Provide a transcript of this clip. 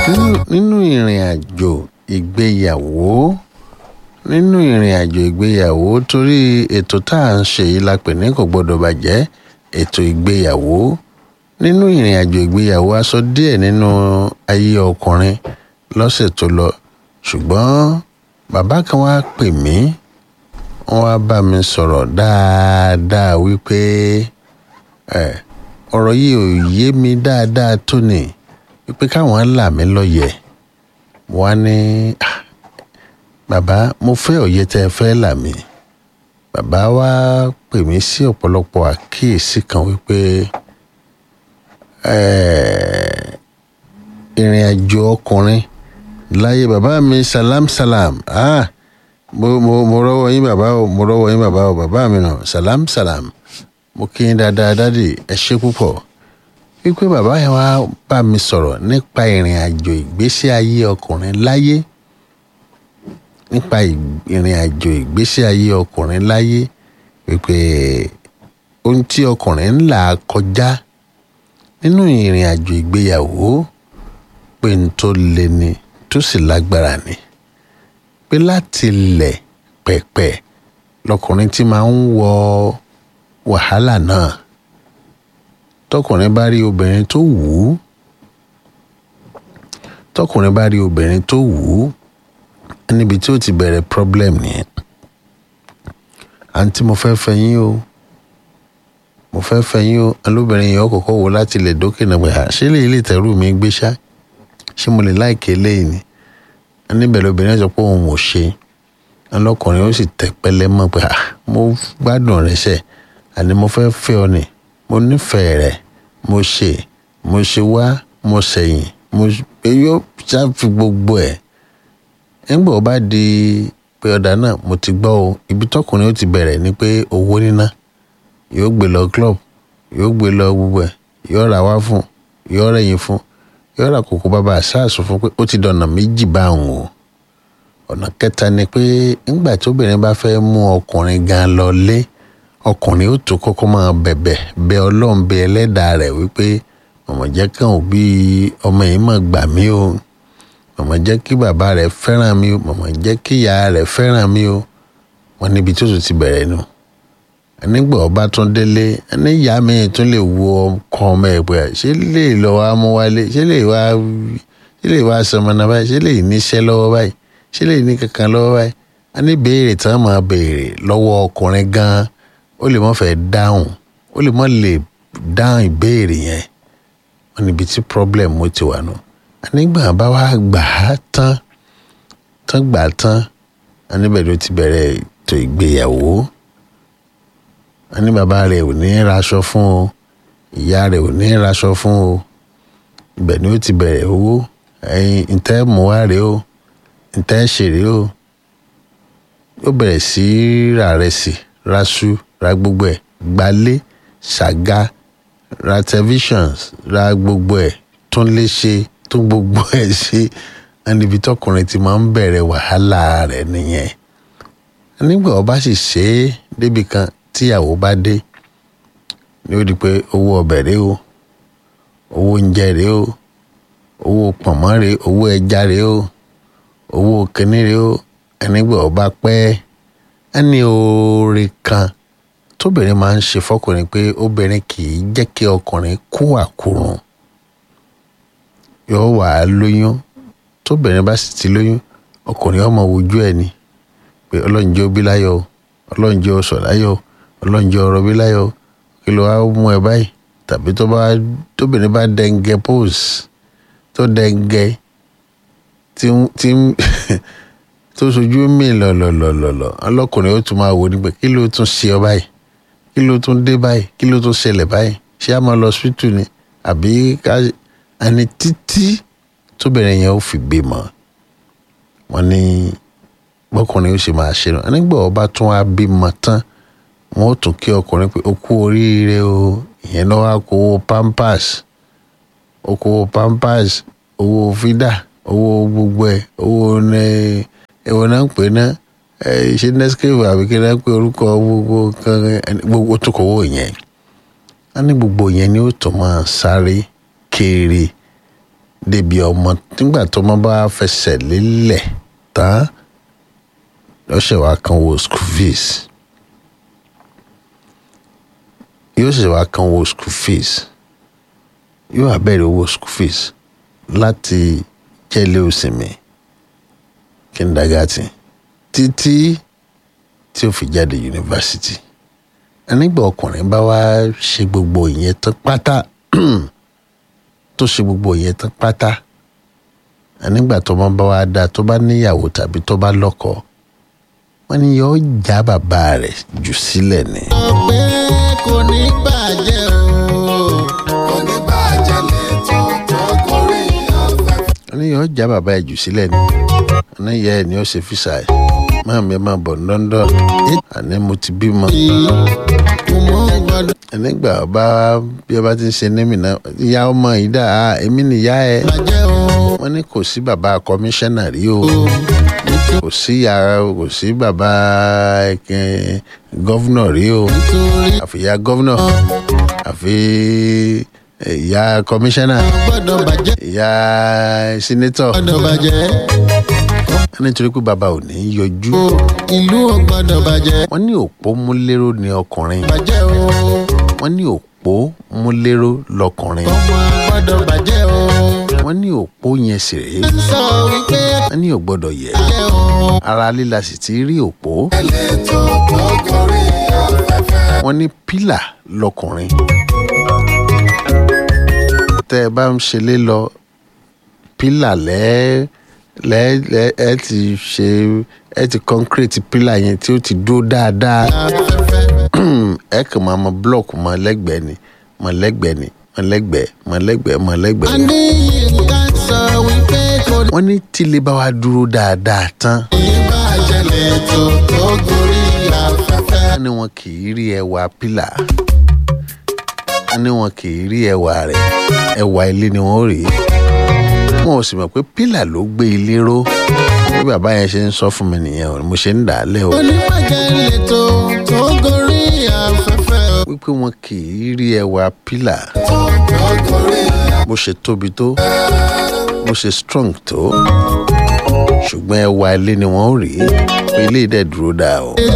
nínú nínú ìrìn àjò ìgbéyàwó nínú ìrìn àjò ìgbéyàwó torí ètò tá à ń ṣe yìí la pè ní kò gbọdọ̀ bàjẹ́ ètò ìgbéyàwó nínú ìrìn àjò ìgbéyàwó a sọ díẹ̀ nínú ayé ọkùnrin lọ́sẹ̀ tó lọ ṣùgbọ́n bàbá kan wá pè mí wọ́n wá bá mi sọ̀rọ̀ dáadáa wípé ẹ ọ̀rọ̀ yìí ò yé mi dáadáa tó ni wípé káwọn là mí lọ́yẹ̀ wọ́n á ní "Ah, bàbá mo fẹ́ òye tẹ́ ẹ fẹ́ là mí bàbá wa pè mí sí ọ̀pọ̀lọpọ̀ àkíyèsí kan wípé eh, ìrìn àjò ọkùnrin láyé bàbá mi salam salam ah mo mo mo rọ́wọ́ yín bàbá o mo rọ́wọ́ yín bàbá o bàbá mi nà salam salam mo kí yín dáadáa dádì ẹ ṣé púpọ̀ wípé bàbá yẹn wá bá mi sọ̀rọ̀ nípa ìrìn àjò ìgbésí ayé ọkùnrin láyé nípa ì- ìrìn àjò ìgbésí ayé ọkùnrin láyé wípé ohun tí ọkùnrin ń là kọjá nínú ìrìn àjò ìgbéyàwó pé n tó le ni tó sì lágbára ni pé láti lẹ̀ pẹ̀pẹ̀ lọkùnrin tí máa ń wọ wàhálà náà tọkùnrin bá rí obìnrin tó wù ú tọkùnrin bá rí obìnrin tó wù ú níbi tí ó ti bẹ̀rẹ̀ problem nìyẹn àǹtí mo fẹ́ fẹ́ yín o mo fẹ́ fẹ́ yín o alóbìnrin yẹn ó kọ́kọ́ wò láti lè dókè náà pé "Ah, ṣé lè ilé ìtẹ́rù mi gbé ṣá ṣé mo lè láìké léyìí ni níbẹ̀ lóbìnrin sọ pé òun ò ṣe ọlọ́kùnrin ó sì tẹ́ pẹ́lẹ́ mọ́ pé "Ah, mo gbádùn rẹ ṣe àní mo fẹ́ fẹ́ ọ ni mo nífẹ̀ẹ́ rẹ mo ṣe mo ṣe wá mo ṣẹ̀yìn mo yóò ṣáfi gbogbo ẹ̀ nígbà ó bá di pé ọ̀dà náà mo ti gbọ́ o ibi tọkùnrin ó ti bẹ̀rẹ̀ ni pé owó níná yóò gbé lọ club yóò gbé lọ gbogbo ẹ̀ yóò ra wá fún yóò rẹ̀yìn fún yóò ra kòkó bàbá àṣàṣù fún pé ó ti dọ̀nà méjì báwọn o ọ̀nà kẹta ni pé nígbà tóbìnrin bá fẹ́ mú ọkùnrin gan lọ lé ọkùnrin ó tó kọ́kọ́ máa bẹ̀bẹ̀ bẹ ọlọ́run bẹ ẹlẹ́dàá rẹ̀ wípé mọ̀mọ́ jẹ́ kàn ó bí ọmọ yìí mọ̀ gbà mí o mọ̀mọ́ jẹ́ kí bàbá rẹ̀ fẹ́ràn mi o mọ̀mọ́ jẹ́ kí ìyá rẹ̀ fẹ́ràn mi o wọn níbi tó tún ti bẹ̀rẹ̀ nù nígbà ọba tún délé ní ìyá mi tún lè wo ọkọ ọmọ ẹ̀ pé ṣé lè lọ wá mú wálé ṣé lè wá ṣé lè wá sọmọnà báyìí ṣé lè níṣẹ́ lọ́wọ́ báyìí ṣé lè ní kankan lọ́wọ́ báyìí a ní béèrè tí wọ́n máa béèrè lọ́wọ́ ọkùnrin gan-an ó lè mọ́ fẹ́ dáhùn ó lè mọ́ lè dáhùn ìbéèrè yẹn wọn níbi tí problem mo ti wà nù nígbà bá wá gbà á tán tán gbà á tán a níbẹ̀ ló ti bẹ̀rẹ̀ ètò ìgbéyàwó a ní bàbá rẹ̀ ò ní raṣọ fún o ìyá rẹ̀ ò ní raṣọ fún o ibẹ̀ ni ó ti bẹ̀rẹ̀ owó ẹ̀yin ntẹ́ mú wá rèé o ntẹ́ ṣe rèé o ó bẹ̀rẹ̀ sí í ra rẹsì raṣu ra gbogbo ẹ̀ gbalé ṣàga ra televisions ra gbogbo ẹ̀ tún lè ṣe tún gbogbo ẹ̀ ṣe níbi tọkùnrin ti máa ń bẹ̀rẹ̀ wàhálà rẹ̀ nìyẹn nígbà ó bá sì ṣe é débi kan tíyàwó bá dé ni ó di pé owó ọbẹ̀ rèé o owó oúnjẹ rèé o owó pọ̀nmọ́ rèé owó ẹja rèé o owó kínní rèé o ẹnigbà ó bá pẹ́ ẹni oore kan tóbìnrin máa ń ṣe fọkùnrin pé obìnrin kì í jẹ́ kí ọkùnrin kú àkúrùn yóò wà á lóyún tóbìnrin bá sì ti lóyún ọkùnrin ọmọ wojú ẹ̀ ni pé ọlọ́run jẹ́ ó bí láyọ̀ o ọlọ́run jẹ́ ó sọ̀ láyọ̀ o ọlọ́run jẹ́ ọrọ̀ bí láyọ̀ o kí ló wá mú ẹ báyìí tàbí tó bá tóbìnrin bá dẹ́ngẹ́ pose tó dẹ́ngẹ́ tí ń- tí ń tó sojú mi lọ̀lọ̀lọ̀lọ̀ ọlọ́kùnrin ó tún máa wò ní pé kí ló tún ṣe ọ báyìí kí ló tún dé báyìí kí ló tún ṣẹlẹ̀ báyìí ṣé a máa lọ hospital ni àbí ká ẹni títí tóbìnrin yẹn ó fi bímọ wọn ní bọ́kùnrin ó sì máa ṣe nù nígbà ọba tún wá bímọ tán wọn ó tún kí ọkùnrin pé ó kú oríire o ìyẹn náà wá kó owó pampers ó kó owó pampers owó fídà owó gbogbo ẹ̀ owó ní ẹ̀wọ̀n náà ń pè ná ẹ̀ ṣe nescafe àbí kí náà ń pè orúkọ gbogbo kan ẹni- gbogbo tó kọ owó yẹn a ní gbogbo yẹn ni ó tún máa sáré kéré débi ọmọ nígbà tó ọmọ bá fẹsẹ̀ lélẹ̀ tán lọ́sẹ̀ wá kan wo school fees yóò sì wá kan wo school fees yóò abẹ́rẹ́ owó school fees láti jẹ́lé òsìmì kindergarten títí tí ó fi jáde yunifásitì nígbà ọkùnrin bá wá ṣe gbogbo ìyẹn tán pátá tó ṣe gbogbo ìyẹn tán pátá nígbà tó máa bá wá dáa tó bá níyàwó tàbí tó bá lọ́kọ wọ́n ní yóò já bàbá rẹ̀ jù sílẹ̀ ni. ọ̀pẹ́ kò ní bàjẹ́ o kò ní bàjẹ́ lẹ́tọ̀ tó gorí afẹ́fẹ́. wọ́n ní yóò já bàbá rẹ̀ jù sílẹ̀ ni wọ́n ní ìyá ẹ̀ ni ó ṣe físà ẹ̀ máa mi ẹ̀ máa bọ̀ ní London àní mo ti bímọ. kò mọ gbọdọ̀ nígbà bá bí ẹ bá ti ń ṣe némì náà ìyá ọmọ yìí dà á èmi nìyá ẹ bàjẹ́ o wọ́n ní kò sí bàbá kọmíṣánná rí o kò sí yàrá kò sí bàbá ẹ̀kẹ́ gọ́vnọ̀ rí o nítorí àfi ìyá gọ́vnọ̀ àfi ìyá kọmíṣánná gbọ́dọ̀ bàjẹ́ ìyá sínétọ̀ gbọ́dọ̀ bàjẹ́ nítorí pé bàbá ò ní yọjú o ìlú ò gbọ́dọ̀ bàjẹ́ wọ́n ní òpó múléró ni ọkùnrin bàjẹ́ o wọ́n ní òpó múléró lọkùnrin ọmọ gbọ́dọ̀ bàjẹ́ o. wọ́n ní òpó yẹn sì rèé sọ wípé wọ́n ní ò gbọ́dọ̀ yẹ̀ bàjẹ́ o. ara líla sì ti rí òpó ẹlẹ́tọ̀ tó gorí afẹ́fẹ́. wọ́n ní pílà lọkùnrin tẹ́ ẹ bá ń ṣe lé lọ pílà lẹ́ lẹ́ lẹ́ ẹ ti ṣe ẹ ti concrete pílà yẹn tí ó ti dúró dáadáa afẹ́fẹ́. ẹ kàn máa mọ blọọkù mọ lẹ́gbẹ̀ẹ́ ni mọ lẹ́gbẹ̀ẹ́ ni mọ lẹ́gbẹ̀ẹ́ mọ lẹ́gbẹ̀ẹ́ mọ a lẹ́gbẹ̀ẹ́ ni. ní yínká sọ wípé kò wọ́n ní tílé bá wa dúró dáadáa tán ní bàjẹ́ lẹ́tọ̀ tó gorí afẹ́fẹ́. wọ́n ní wọn kì í rí ẹwà pílà wọ́n ní wọn kì í rí ẹwà rẹ̀ ẹwà ilé ni wọ́n rí wọn ò sì mọ̀ pé pílà ló gbé ilé ró bí bàbá yẹn ṣe ń sọ fún mi nìyẹn o mo ṣe ń dà á lẹ́ o oníbàjẹ́ lẹ́tọ̀ tó gorí afẹ́fẹ́. wípé wọn kì í rí ẹwà pílà tó gorí bó ṣe tóbi tó bó ṣe strong tó ṣùgbọ́n ẹwà ilé ni wọ́n rí pé ilé dẹ̀ dúró dáa o.